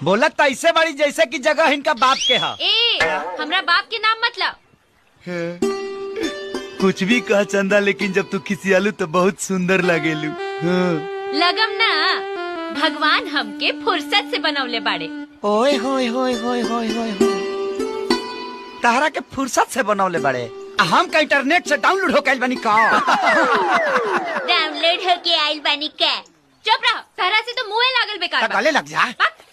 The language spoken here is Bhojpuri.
बोला तैसे बड़ी जैसे की जगह इनका बाप के है ए हमरा बाप के नाम मतलब कुछ भी कह चंदा लेकिन जब तू खिसियालू तो बहुत सुंदर लगेलू हाँ। लगम ना भगवान हमके फुर्सत से बनौले बाड़े ओए होए होए होए होए होए होए तहरा के फुर्सत से बनौले बड़े आ हम का इंटरनेट से डाउनलोड हो कैल बनी का डाउनलोड होके आइल बानी के चुप रहो तारा से तो मुंह लागल बेकार बा। गले लग जा बक।